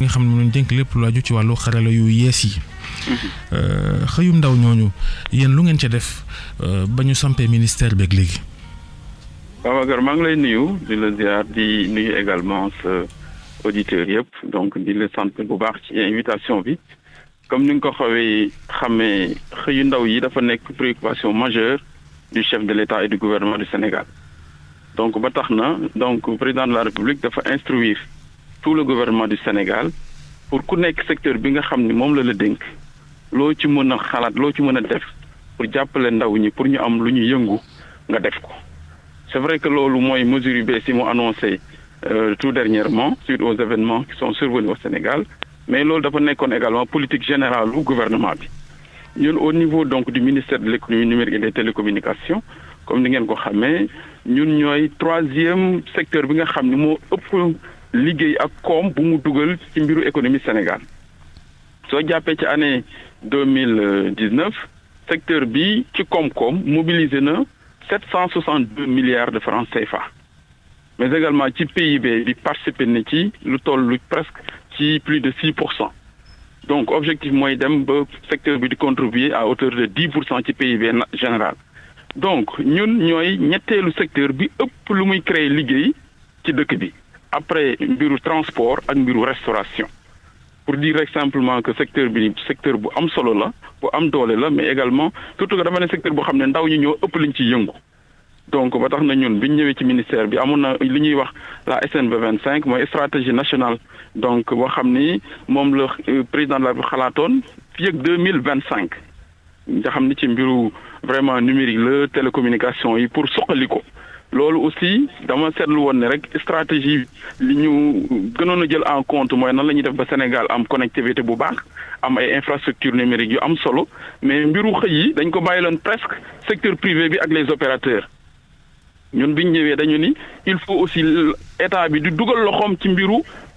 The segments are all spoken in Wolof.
nga xam ne moom lañ dénk lépp lu aju ci wàllu xarala yu yees yi. xëyum ndaw ñooñu yéen lu ngeen ca def ba ñu sampee ministère beeg léegi. Babacar maa ngi lay nuyu di la ziar di nuyu également sa auditeurs yëpp donc di la sant bu baax ci invitation bi comme ni nga ko xawee xamee xëyu ndaw yi dafa nekk préoccupation majeure du chef de l'État et du gouvernement du Sénégal donc ba tax na donc président de la République dafa instruire tout le gouvernement du Sénégal pour ku nekk secteur bi nga xam ni moom la la dénk loo ci mën a xalaat loo ci mën a def pour jàppale ndaw ñi pour ñu am lu ñu yëngu nga def ko c'est vrai que loolu mooy mesure yu bees yi mu annoncé tout dernièrement suite aux événements qui sont survenus au Sénégal mais loolu dafa nekkoon également politique générale du gouvernement bi ñun au niveau donc du ministère de l'économie numérique et des télécommunications comme ni ngeen ko xamee ñun ñooy troisième secteur bi nga xam ni moo ëpp liggéey ak koom bu mu dugal ci mbiru économie Sénégal soo jàppee ci année deux mille dix-neuf secteur bi ci koom-koom mobilisé na sept cent soixante-deux milliards de francs CFA mais également ci PIB bi participé na ci lu toll lu presque ci plus de six pour cent donc objectif mooy dem ba secteur bi di contribuer à hauteur de dix pour cent ci PIB général donc ñun ñooy ñetteelu secteur bi ëpp lu muy créer liggéey ci dëkk bi après mbiru transport ak mbiru restauration pour dire rek simplement que secteur bi secteur bu am solo la bu am doole la mais également surtout que dama ne secteur boo xam ne ndaw ñi ñoo ëpp liñ ci yëngu donc ba tax na ñun bi ñu ñëwee ci ministère bi amoon na li ñuy wax la SNB 25 mooy stratégie nationale donc boo xam ni moom la président de la République xalaatoon fii ak deux mille vingt cinq nga xam ni ci mbiru vraiment numérique la télécommunication yi pour soqali ko loolu aussi dama seetlu woon ne rek stratégie li ñu gënoon a jël en compte mooy nan la ñuy def ba Sénégal am connectivité bu baax am ay infrastructures numériques yu am solo mais mbiru xëy yi dañ ko bàyyiloon presque secteur privé bi ak les opérateurs ñun biñ ñëwee dañu ni il faut aussi état bi di dugal loxoom ci mbiru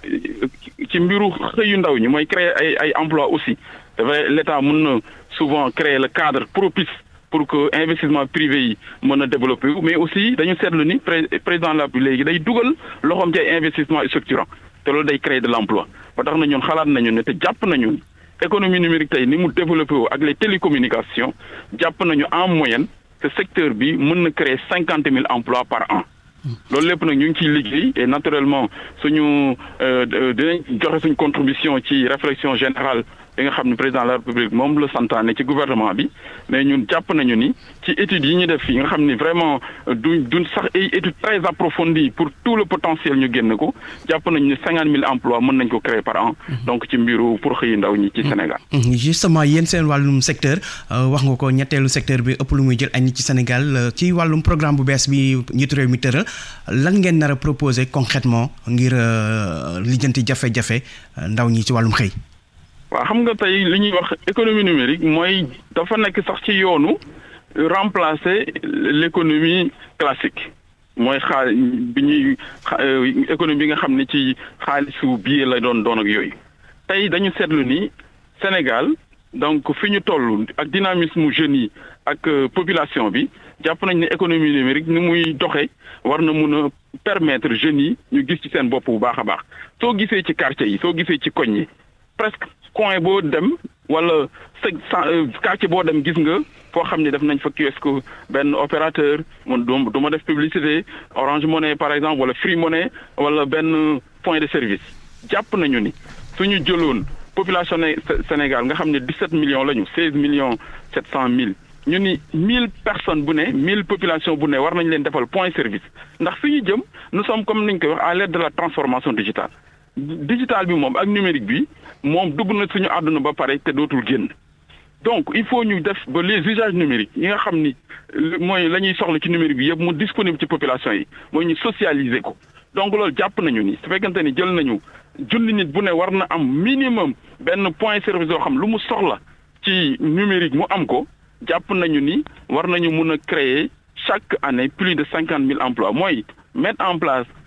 ci mbiru xëyu ndaw ñi mooy créer ay ay emploi aussi c'est vrai l'état mën na souvent créer le cadre propice pour que investissement privé yi mën a développer mais aussi dañu seetlu ni président la bi léegi day dugal loxoom ci ay investissement structurant te loolu day créer de l'emploi ba tax na ñun xalaat nañu ne te jàpp nañu économie numérique tey ni mu développé wu ak les télécommunications jàpp nañu en moyenne que secteur bi mën na créer cinquante mille emplois par an loolu lépp nag ñu ngi ciy liggéey et naturellement suñu dinañ joxe suñ contribution ci réflexion générale bi nga xam ne président de la république moom la santaane ci gouvernement bi mais ñun jàpp nañu ni ci études yi ñu def fii nga xam ni vraiment du duñ sax ay études très approfondies pour tout le potentiel ñu génn ko jàpp nañu ni cinquante mille emplois mën nañ ko créer par an donc ci mbiru pour xëyi ndaw ñi ci Sénégal justement yéen seen wàllum secteur wax nga ko ñetteelu secteur bi ëpp lu muy jël ay nit ci Sénégal ci wàllum programme bu bees bi njiitu réew mi tëral lan ngeen nar a proposer concrètement ngir lijjanti jafe-jafe ndaw ñi ci wàllum xëy waaw xam nga tey li ñuy wax économie numérique mooy dafa nekk sax ci yoonu remplacer l'économie classique mooy xaal bi ñuy économie bi nga xam ne ci xaalisu billet la doon doon ak yooyu tey dañu seetlu ni Sénégal donc fi ñu toll ak dynamisme jeunes yi ak population bi jàpp nañ ne économie numérique ni muy doxee war na mun a permettre jeunes yi ñu gis ci seen bopp bu baax a baax soo gisee ci quartier yi soo gisee ci koñ yi presque coin boo dem wala quartier boo dem gis nga foo xam ne def nañ fa kiosque benn opérateur man du du ma def publicité Orange Money par exemple wala Free Money wala benn point de service jàpp nañu ni suñu jëloon population Sénégal nga xam ne 17 millions lañu 16 millions 700 mille ñu ni 1000 personnes bu ne 1000 population bu ne war nañ leen defal point service ndax fi ñu jëm nous sommes comme ni ñu koy wax à l'ère de la transformation digitale digital bi moom ak numérique bi moom dugg na suñu àdduna ba pare te dootul génn donc il faut ñu def ba les usages numériques yi nga xam ni mooy la ñuy soxla ci numérique bi yëpp mu disponible ci population yi mooy ñu socialiser ko donc loolu jàpp nañu ni su fekkente ni jël nañu junni nit bu ne war na am minimum benn point service yoo xam lu mu soxla ci numérique mu am ko jàpp nañu ni war nañu mun a créer chaque année plus de cinquante mille emplois mooy mettre en place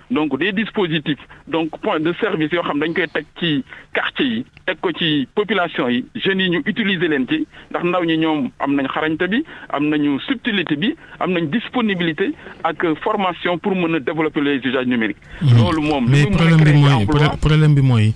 donc des dispositifs donc point de service yoo xam dañ koy teg ci quartier yi teg ko ci population yi jeunes yi ñu utiliser leen ci ndax ndaw ñi ñoom am nañ xarañte bi am nañu subtilité bi am nañ disponibilité ak formation pour mën a développer les usages numériques. loolu moom mais problème bi mooy problème bi mooy.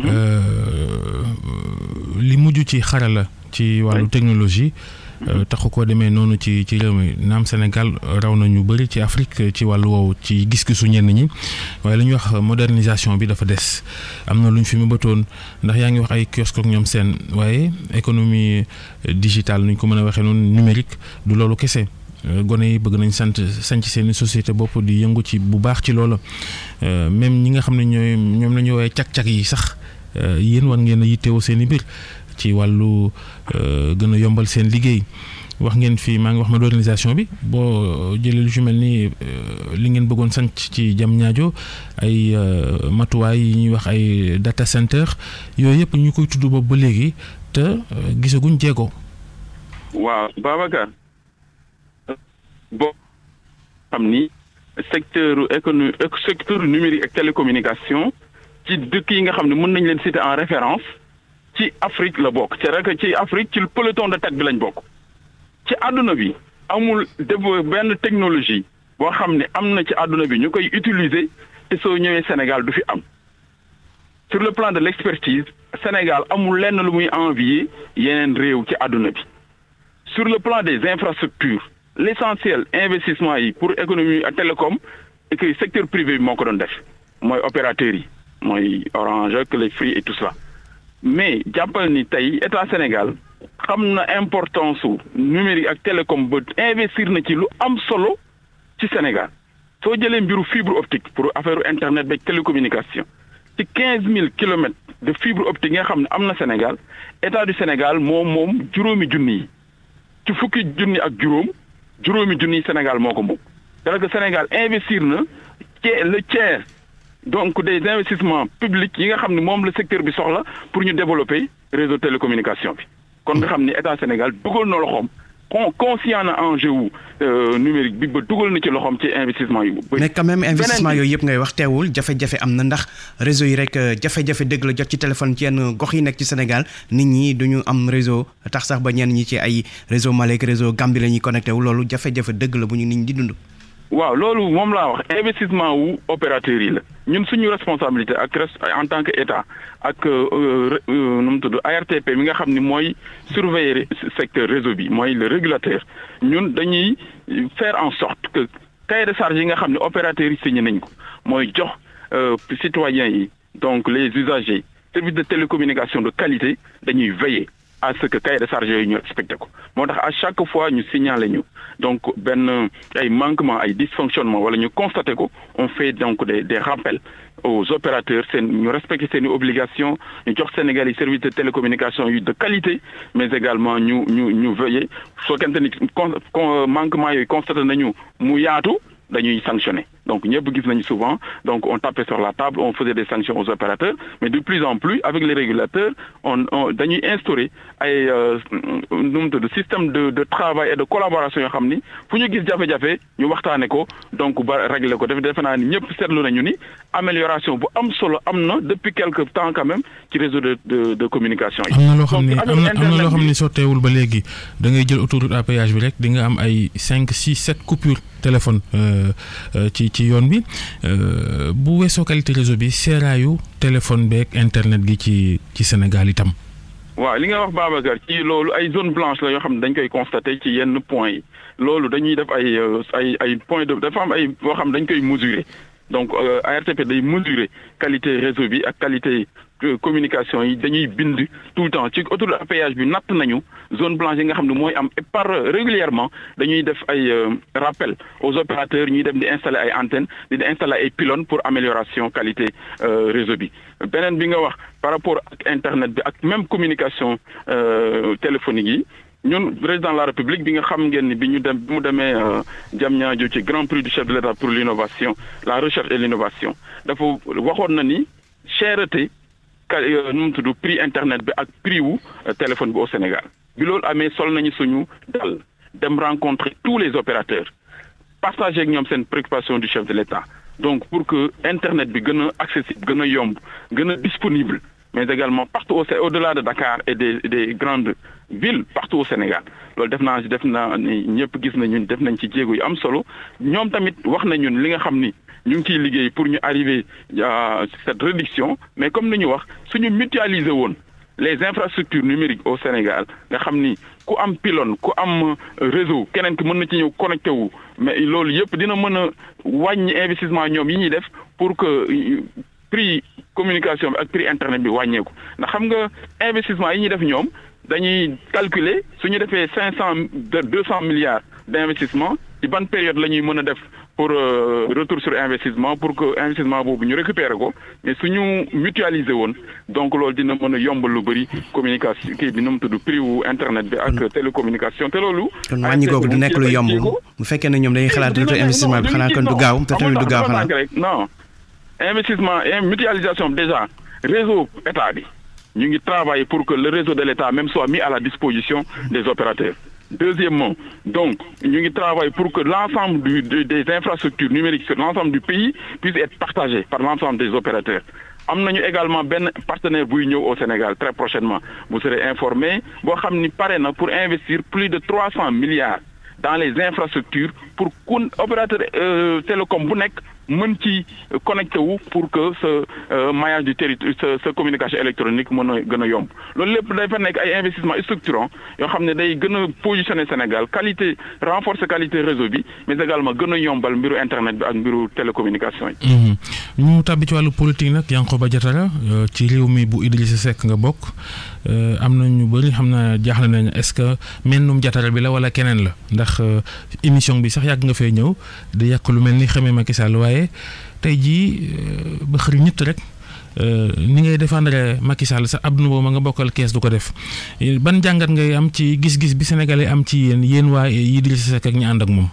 li mujj ci xarala ci wàllu technologie. taxu koo demee noonu ci ci réew mi naam Sénégal raw na ñu bëri ci Afrique ci wàllu woowu ci gis-gisu ñenn ñi waaye li ñuy wax modernisation bi dafa des am na lu ñu fi mu bëtoon ndax yaa ngi wax ay kiosque ak ñoom seen waaye économie digitale nu ñu ko mën a waxee noonu numérique du loolu kese. gone yi bëgg nañ sant sanc seeni société bopp di yëngu ci bu baax ci loola même ñi nga xam ne ñooy ñoom la ñu woowee cag-cag yi sax yéen war ngeen a yittewoo seen i mbir ci wàllu gën a yombal seen liggéey wax ngeen fii maa ngi wax modernisation bi boo jëlee lu ci mel ni li ngeen bëggoon sanc ci jam ñaajo ay matuwaay yi ñuy wax ay data center yooyu yëpp ñu koy tudd boobu ba léegi te gisaguñ jéego. waaw Babacar boo xam ni secteur économie secteur numérique ak télécommunication ci dëkk yi nga xam ne mën nañ leen citer en référence. ci Afrique la bokk c'est vrai que ci Afrique ci peloton de tête bi lañ bokk ci àdduna bi amul dévo benn technologie boo xam ne am na ci àdduna bi ñu koy utiliser te soo ñëwee Sénégal du fi am sur le plan de l'expertise Sénégal amul lenn lu muy envier yeneen réew ci àdduna bi sur le plan des infrastructures l'essentiel investissement yi pour économie ak télécom et que secteur privé bi moo ko doon def mooy opérateurs yi mooy Orange ak les Free et tout ça mais jàppal ni tey état Sénégal xam na importance su numérique ak télécom ba investir na ci lu am solo ci Sénégal soo jëlee mbiru fibre optique pour affaire internet beeg télécommunication ci quinze mille kilomètres de fibre optique nga xam ne am na Sénégal état du Sénégal moom moom juróomi junni yi ci fukki junni ak juróom juróomi junni yi Sénégal moo ko moom. c'est que Sénégal investir na ci le tiers. donc des investissements publics yi nga xam ne moom la secteur bi soxla pour ñu développer réseau télécommunication bi kon nga xam ne état Sénégal dugal na loxoom con conscient na enjeu wu numérique bi ba dugal na ci loxoom ci investissement yu bëri. mais quand même investissement yooyu yëpp ngay wax teewul jafe-jafe am na ndax réseau yi rek jafe-jafe dëgg la jot ci téléphone ci yenn gox yi nekk ci Sénégal nit ñi duñu am réseau tax sax ba ñenn ñi ci ay réseau Malek réseau Gambie la ñuy connecté wu loolu jafe-jafe dëgg la bu ñu nit ñi di dund. waaw loolu moom laa wax investissement wu opérateurs yi la ñun suñu responsabilité ak en tant que état ak nu mu tudd ARTP mi nga xam ni mooy surveiller secteur réseau bi mooy le régulateur ñun dañuy faire en sorte que cahier de charge yi nga xam ne opérateurs yi signé nañ ko mooy jox citoyens yi donc les usagers services de télécommunication de qualité dañuy veiller à ce que cahier de charge yooyu ñu respecté ko moo tax à chaque fois ñu signaler ñu donc benn ay manquement ay dysfonctionnement wala ñu constaté ko on fait donc des des rappels aux opérateurs seen ñu respecter seen i obligations ñu jox Sénégal yi service de télécommunication yu de qualité mais également ñu ñu ñu veiller soo kente ni manquement yooyu constaté nañu mu yaatu dañuy sanctionner donc ñëpp gis nañu souvent donc on tapait sur la table on faisait des sanctions aux opérateurs mais de plus en plus avec les régulateurs on on dañuy instaurer ay nu mu tudd système de de travail et de collaboration yoo xam ni fu ñu gis jafe-jafe ñu waxtaane ko donc ba régler ko def defe naa ni ñëpp seetlu nañu ni amélioration bu am solo am na depuis quelque temps quand même ci réseau de de de communication yi. am na loo xam ni am na am na loo xam ni sotteewul ba léegi da ngay jël autoroute à péage bi rek di nga am ay cinq six sept coupures téléphone ci ci yoon bi bu weesoo qualité réseau bi seeraayu téléphone beeg internet gi ci ci Sénégal itam. waaw li nga wax Babacar ci loolu ay zone blanche la yoo xam ne dañ koy constater ci yenn points yi loolu dañuy def ay ay ay points de dafa am ay boo xam dañ koy mesurer donc ARTP day mesurer qualité réseau bi ak qualité communication yi dañuy bind tout le temps ci autoroute à péage bi natt nañu zone blanche yi nga xam ne mooy am et par régulièrement dañuy def ay rappel aux opérateurs ñuy dem di installer ay antennes di installer ay pylônes pour amélioration qualité réseau bi beneen bi nga wax par rapport ak internet bi ak même communication téléphonique yi ñun président de la république bi nga xam ngeen ni bi ñu dem bi mu demee Diamniadio ci grand prix du chef de l'État pour l'innovation la recherche et l'innovation dafa waxoon na ni cherté nu mu tudd prix internet bi ak prix wu téléphone bi au Sénégal bi loolu amee sol nañu suñu dal dem rencontrer tous les opérateurs partager ak ñoom seen préoccupation du chef de l'État donc pour que internet bi gën a accessible gën a yomb gën a disponible mais également partout au au-delà de Dakar et des des grandes villes partout au Sénégal loolu def naa def naa ni ñëpp gis nañu def nañ ci jéego yu am solo ñoom tamit wax nañu li nga xam ni ñu ngi ciy liggéey pour ñu arriver à cette réduction mais comme ni ñu wax suñu mutualiser woon les infrastructures numériques au Sénégal nga xam ni ku am pylône ku am réseau keneen ki mën na ci ñëw connecté wu mais loolu yëpp dina mën a wàññi investissement ñoom yi ñuy def pour que prix communication bi ak prix internet bi wàññeeku ndax xam nga investissement yi ñuy def ñoom dañuy calculer su ñu defee cinq cent de deux cent milliards d'investissement ci ban période la ñuy mën a def pour retour sur investissement pour que investissement boobu ñu récupérer ko mais suñu mutualiser woon donc loolu dina mën a yombal lu bëri communication kii bi nu mu tudd prix wu internet bi ak télécommunication te loolu. kon wàññi googu du nekk lu yomb bu fekkee ne ñoom dañuy xalaat retour investissement bi xanaa kon du gaaw te tamit du gaaw xanaa. non investissement et mutualisation déjà réseau état bi ñu ngi travailler pour que le réseau de l'état même soit mis à la disposition des opérateurs. Deuxièmement, donc, nous travaillons pour que l'ensemble des infrastructures numériques sur l'ensemble du pays puisse être partagé par l'ensemble des opérateurs. Nous avons également un partenaire au Sénégal très prochainement. Vous serez informés. Vous savez, pour investir plus de 300 milliards dans les infrastructures pour qu'un opérateur euh, télécom bu nekk mën ci connecté wu pour que ce maillage du territoire ce ce communication électronique mën a gën a yomb loolu lépp dafa nekk ay investissement structurant yoo xam ne day gën a positionner Sénégal qualité renforcer qualité réseau bi mais également gën a yombal mbiru internet bi ak mbiru télécommunication yi. ñu tàbbi ci wàllu politique nag Yankhoba Diattara ci réew mi bu Idrissa Seck nga bokk am na ñu bëri xam naa jaaxle nañ est-ce que mennum Diattara bi la wala keneen la ndax émission bi sax yàgg nga fee ñëw di yàq lu mel ni xamee Macky Sall waaye tey jii ba xëri ñett rek ni ngay défendre Macky Sall sa ab nu ma nga bokkal kees du ko def ban jàngat ngay am ci gis-gis bi sénégalais am ci yéen yéen waa Idrissa Seck ak ñi ànd ak moom.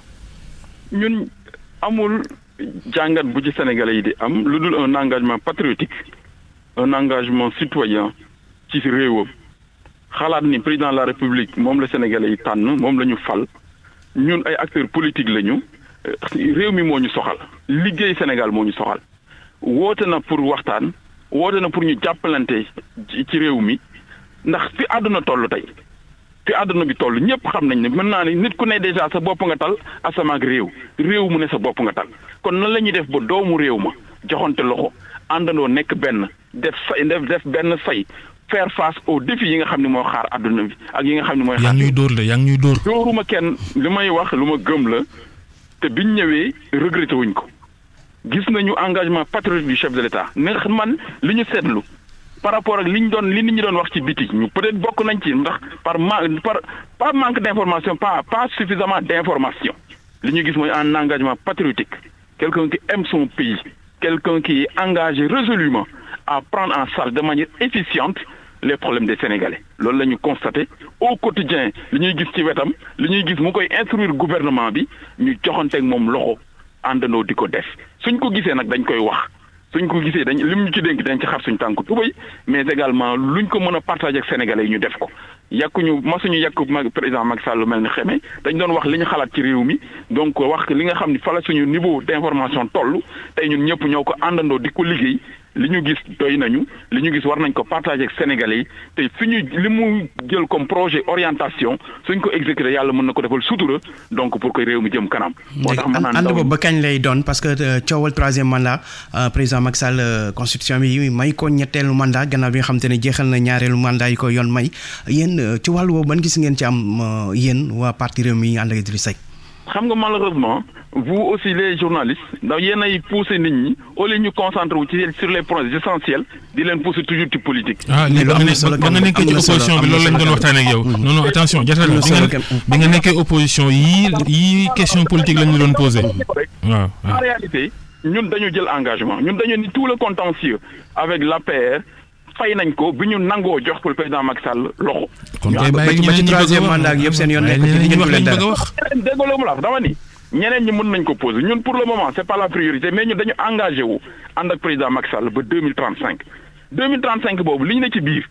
ñun amul jàngat bu ci sénégalais yi di am lu dul un engagement patriotique un engagement citoyen ci réewam xalaat ni président de la république moom la sénégalais yi tànn moom la ñu fal ñun ay acteurs politiques lañu. réew mi moo ñu soxal liggéey Sénégal moo ñu soxal woote na pour waxtaan woote na pour ñu jàppalante ci réew mi ndax fi àdduna toll tey fi àdduna bi toll ñëpp xam nañ ne mën naa ne nit ku ne déjà sa bopp nga tal asama ak réew réew mu ne sa bopp nga tal kon nan la ñuy def ba doomu réew ma joxante loxo àndandoo nekk benn def say def def benn say faire face aux défis yi nga xam ne moo xaar àdduna bi ak yi nga xam ne mooy. yaa ngi ñuy dóor la yaa ngi ñuy dóor. dóoruma kenn li may wax lu ma gëm la. te biñ ñëwee regretté wuñ ko gis nañu engagement patriotique du chef de l'État ndax man li ñu seetlu par rapport ak li ñu doon li nit ñi doon wax ci biti ñu peut-être bokk nañ ci ndax par par pas manque d'information pas pas suffisamment d'information li ñu gis mooy un engagement patriotique quelqu'un qui aime son pays quelqu'un qui est engagé résolument à prendre en charge de manière efficiente les problèmes des Sénégalais loolu la ñu constaté au quotidien li ñuy gis ci wetam li ñuy gis mu koy instruire gouvernement bi ñu joxanteeg moom loxo àndandoo di ko def suñ ko gisee nag dañ koy wax suñ ko gisee dañ lim ñu ci dénk dañ ci xar suñ tànk tubéy mais également luñ ko mën a partager ak Sénégalais yi ñu def ko yàkkuñu masuñu yàkk président Macky Sall lu mel ni xeme dañ doon wax li ñu xalaat ci réew mi donc wax li nga xam ni fa la suñu niveau d'information toll tey ñun ñëpp ñoo ko àndandoo di ko liggéey li ñu gis doy nañu li ñu gis war nañ ko partager ak Sénégalais yi te suñu li mu jël comme projet orientation suñ ko exécuté yàlla mën na ko defal sutura donc pour que réew mi jëm kanam. moo tax man ànd boobu ba kañ lay doon parce que coowal troisième mandat président Macky Sall constitution bi may ko ñetteelu mandat gannaaw bi nga xam te ne jeexal na ñaareelu mandat yi ko yoon may yéen ci wàllu boobu ban gis ngeen ci am yéen waa parti réew mi ànd ak Idrissa Seck. xam nga malheureusement vous aussi les journalistes ndax yéen ay pousser nit ñi au lieu ñu concentré wu ci sur les points essentiels di leen pousser toujours ci politique. ah léegi ba nga nekkee ci opposition bi loolu lañ doon waxtaanee ak yow. non non attention Diattara bi nga nekkee opposition yii yii question politique lañ doon posé. waaw en réalité ñun dañu jël engagement ñun dañu ni tout le contentieux avec l'APR fay nañ ko bi ñu nangoo jox pour le président Macky Sall loxo. kon kay bàyyi ba ci troisième mandat ak yëpp seen yoon nekk ci diggante leen dara wax déggoo mu la dama ni ñeneen ñi mën nañ ko poser ñun pour le moment c'est pas la priorité mais ñun dañu engagé wu ànd ak président Macky Sall ba deux mille trente cinq deux mille trente cinq boobu li ñu ne ci biir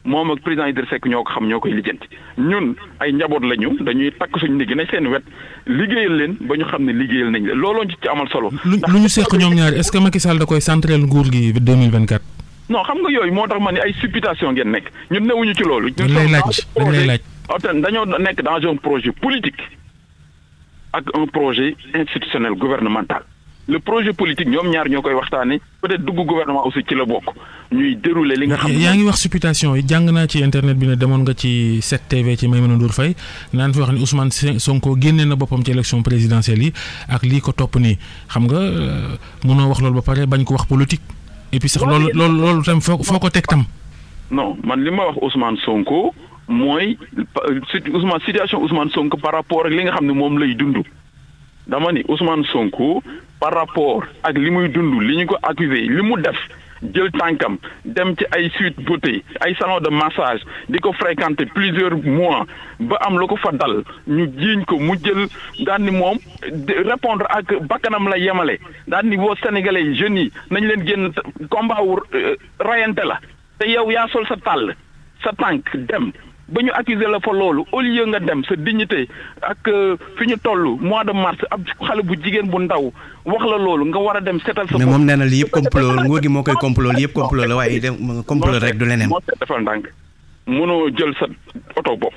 moom ak président Idrissa Seck ñoo ko xam ñoo koy lijjanti ñun ay njaboot la ñu dañuy takk suñu ndigg nañ seen wet liggéeyal leen ba ñu xam ne liggéeyal nañ leen looloo ci amal solo. lu lu ñu seq ñoom ñaar est-ce que Macky Sall da koy central nguur gi 2024. non xam nga yooyu moo tax ma ne ay supputation ngeen nekk ñun newuñu ci loolu. dañ lay laaj dañ lay laaj. dañoo nekk dans un projet politique ak un projet institutionnel gouvernemental. le projet politique ñoom ñaar ñoo koy waxtaanee peut-être dugg gouvernement aussi ci la bokk ñuy dérouler li nga xam yaa ngi wax supputation yi jàng naa ci internet bi ne demoon nga ci 7TV ci Maïmouna Ndour Faye naan fi wax ni Ousmane Sonko génne na boppam ci élection présidentielle yi ak lii ko topp nii xam nga mënoo wax loolu ba pare bañ ko wax politique. et puis sax loolu loolu loolu tam foo foo ko teg tam. non man li ma wax Ousmane Sonko mooy Ousmane situation Ousmane Sonko par rapport ak li nga xam ne moom lay dund. dama ni Ousmane Sonko par rapport ak li muy dund li ñu ko accusé li mu def jël tànkam dem ci ay suite beauté ay salon de massage di ko fréquenter plusieurs mois ba am lu ko fa dal ñu jiiñ ko mu jël daan ni moom répondre ak bakkanam la yemale daan ni boo sénégalais yi jeunes yi nañ leen génn combat wu rayante la te yow yaa sol sa tàll sa tànk dem ba ñu accuser la fa loolu au lieu nga dem sa dignité ak fi ñu toll mois de mars ab xale bu jigéen bu ndaw wax la loolu nga war a dem setal sa mais moom nee na lii yëpp complot nguur gi moo koy complot lii yëpp complot la waaye dem complot rek du leneen. moo tax defal ndànk mënoo jël sa oto bopp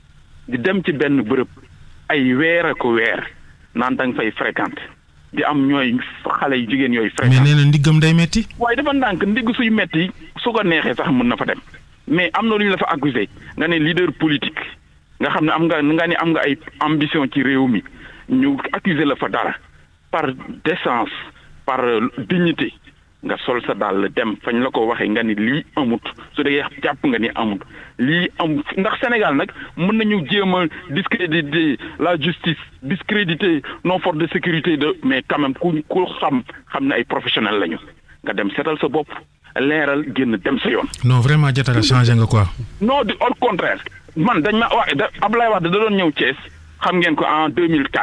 di dem ci benn bërëb ay weer a ko weer naan da nga fay fréquente di am ñooy xale yu jigéen yooyu. fréquente mais nee na ndiggam day metti waaye dafa ndànk ndigg suy metti su ko neexee sax mën na fa dem. mais am na lu ñu la fa accusé nga ne leader politique nga xam ne am nga nga ne am nga ay ambition ci réew mi ñu accusé la fa dara par décence par dignité nga sol sa dàll dem fañ la ko waxee nga ni lii amut su dee jàpp nga ni amut lii am ndax Sénégal nag mën nañu jéem a discréditer la justice discréditer nos forces de sécurité de mais quand même ku ku xam xam ne ay professionnels lañu nga dem seetal sa bopp. leeral génn dem sa yoon. non vraiment Diatara changé nga quoi. non du au contraire man dañ ma wax da Ablaye Wade da doon ñëw Thiès xam ngeen ko en 2004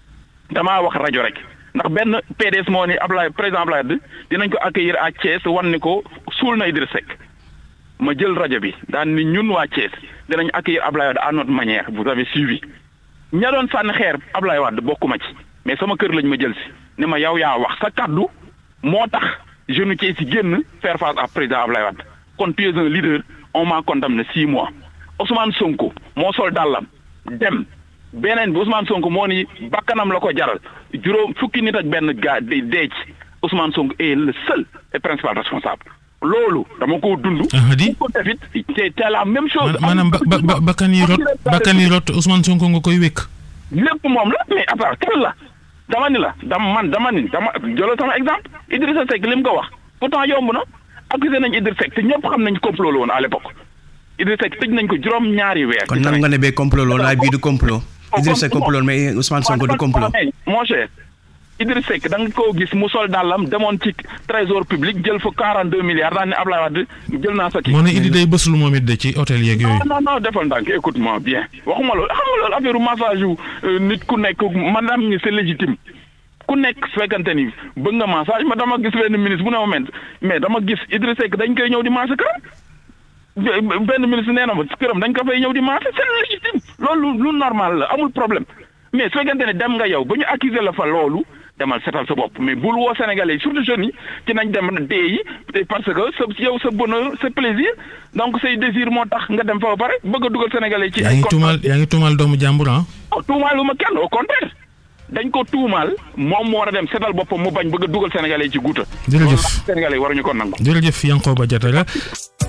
damaa wax rajo rek ndax benn PDS moo ni Ablaye président Ablaye Wade dinañ ko accueillir à Thiès wan ni ko suul na Idriss Seck ma jël rajo bi daan ni ñun waa Thiès dinañ accueillir Ablaye Wade à notre manière vous avez suivi ña doon sànni xeer Ablaye Wade bokkuma ci mais sama kër lañ ma jël si ne ma yow yaa wax sa kaddu moo tax. jeune Thiès si génn faire face à président Ablaye Wade kon tu es un leader on m'a condamné six mois Ousmane Sonko moo sol dàllam dem beneen bi Ousmane Sonko moo ni bakkanam la ko jaral juróom fukki nit ak benn gaa di dee ci Ousmane Sonko est le seul et principal responsable loolu dama ko dund. di ko defit c'est la même chose. maanaam ba ba bakkan yi rot bakkan yi rot Ousmane Sonko nga koy wékk. lépp moom la mais après kan la. dama ni la dama man dama ni dama jëlal sama exemple Idrissa Seck li mu ko wax pourtant yomb na accusé nañ Idrissa Seck te ñëpp xam nañ complot la woon à l'époque Idrissa Seck tëj nañ ko juróom ñaari weer. kon nan nga ne bee complot loolu waaye bii du complot. Idrissa Seck complot mais Ousmane Sonko du complot. mon cher Idrissa Seck da nga koo gis mu sol dàllam demoon ci trésor public jël fa 42 milliards daan ne Ablaye Wade jël naa sa kii. moo ne Idi day bësul moom it de ci hôtel yeeg yooyu. non non defal ndànk écoute-moi bien waxuma loolu xam nga loolu affaire massage yu nit ku nekk maanaam ni c'est légitime. ku nekk fekkante ni bëgg nga massage ma dama gis benn ministre bu ne ma mais dama gis Idrissa Seck dañ koy ñëw di massage këram benn ministre nee na ma këram dañ ko fay ñëw di massage c'est légitime loolu lu normal la amul problème mais su fekkente ne dem nga yow ba ñu accuser la fa loolu demal setal sa bopp mais bul woo Sénégalais yi surtout jeunes yi ci nañ dem dee yi parce que sa yow sa bonheur sa plaisir donc say désir moo tax nga dem fa ba pare bëgg a dugal Sénégalais yi. ci yaa ngi tuumaal yaa ngi tuumaal doomu jàmbur ah. tuumaalu ma kenn au contraire. dañ ko tuumaal moom moo war a dem setal boppam mu bañ bëgg a dugal sénégalais yi ci guuta jërëjëf sénégalais yi waruñu ko nangu jërëjëf Yankhoba Diattara